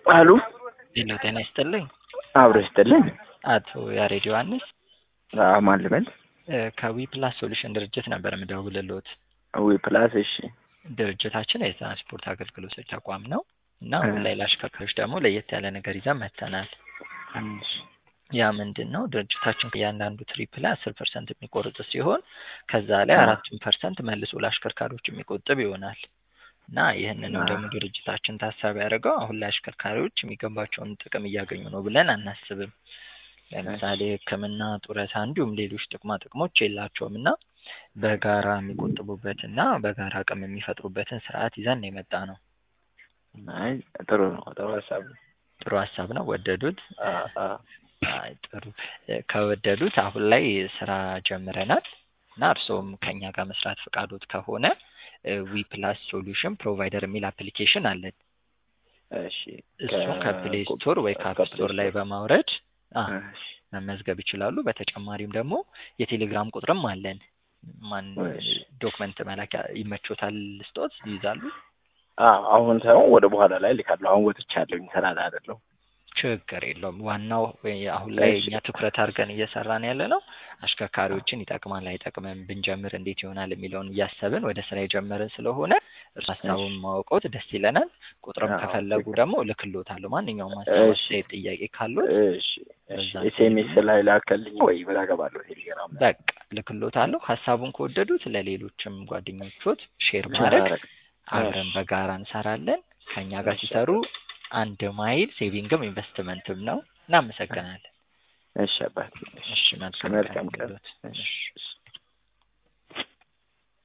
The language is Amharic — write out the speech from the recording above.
አሉ ሄሎ ጤና ይስጥልኝ። አብሮ ይስጥልን። አቶ ያሬድ ዮሐንስ አዎ፣ ማን ልበል? ከዊ ፕላስ ሶሉሽን ድርጅት ነበር የምደውልልዎት። ዊ ፕላስ። እሺ፣ ድርጅታችን የትራንስፖርት አገልግሎቶች ተቋም ነው እና አሁን ላይ ለአሽከርካሪዎች ደግሞ ለየት ያለ ነገር ይዘን መጥተናል። እሺ፣ ያ ምንድን ነው? ድርጅታችን እያንዳንዱ ትሪፕ ላይ አስር ፐርሰንት የሚቆርጥ ሲሆን ከዛ ላይ አራቱን ፐርሰንት መልሶ ለአሽከርካሪዎች የሚቆጥብ ይሆናል እና ይህንንም ደግሞ ድርጅታችን ታሳቢ ያደርገው አሁን ላይ አሽከርካሪዎች የሚገባቸውን ጥቅም እያገኙ ነው ብለን አናስብም። ለምሳሌ ሕክምና፣ ጡረታ እንዲሁም ሌሎች ጥቅማ ጥቅሞች የላቸውም እና በጋራ የሚቆጥቡበት እና በጋራ አቅም የሚፈጥሩበትን ስርዓት ይዘን የመጣ ነው። አይ ጥሩ ነው። ጥሩ ሀሳብ ነው። ጥሩ ሀሳብ ነው። ወደዱት? አ- አ- አይ ጥሩ። ከወደዱት አሁን ላይ ስራ ጀምረናል እና እርስዎም ከኛ ጋር መስራት ፈቃዶት ከሆነ ዊ ፕላስ ሶሉሽን ፕሮቫይደር የሚል አፕሊኬሽን አለን። እሺ፣ እሱን ከፕሌይ ስቶር ወይ ከአፕ ስቶር ላይ በማውረድ አ እሺ፣ መመዝገብ ይችላሉ። በተጨማሪም ደግሞ የቴሌግራም ቁጥርም አለን። ማን እሺ። ዶክመንት መላኪያ ይመቾታል? ስጦት ይይዛሉ? አዎ፣ አሁን ሳይሆን ወደ በኋላ ላይ ልካለሁ። አሁን ወጥቻለሁኝ ስራ ላይ አይደለሁም። ችግር የለውም። ዋናው ወይ አሁን ላይ እሺ። እኛ ትኩረት አድርገን እየሰራን ያለ ነው አሽከርካሪዎችን ይጠቅማል አይጠቅምም፣ ብንጀምር እንዴት ይሆናል የሚለውን እያሰብን ወደ ስራ የጀመርን ስለሆነ እርሱ ሀሳቡን ማወቀውት ደስ ይለናል። ቁጥርም አዎ፣ ከፈለጉ ችግር- ደግሞ እልክልዎታለሁ። ማንኛውም ሀሳብ፣ እሺ። አስተያየት፣ ጥያቄ ካሉት እሺ፣ እሺ። በዛ ኤስኤምኤስ ላይ ላከልኝ ወይ ብላ ገባለሁ ቴሌግራም ላይ በቃ እልክልዎታለሁ። ሀሳቡን ከወደዱት ለሌሎችም ጓደኞቹት ሼር ማድረግ ማድረግ። አብረን በጋራ እንሰራለን። ከእኛ ጋር እሺ። ሲሰሩ አንድ ማይል ሴቪንግም ኢንቨስትመንትም ነው። እናመሰግናለን። እሺ አባቴ። እሺ መልካም መልካም ቀን። ይሁንልዎት። እሺ። እሺ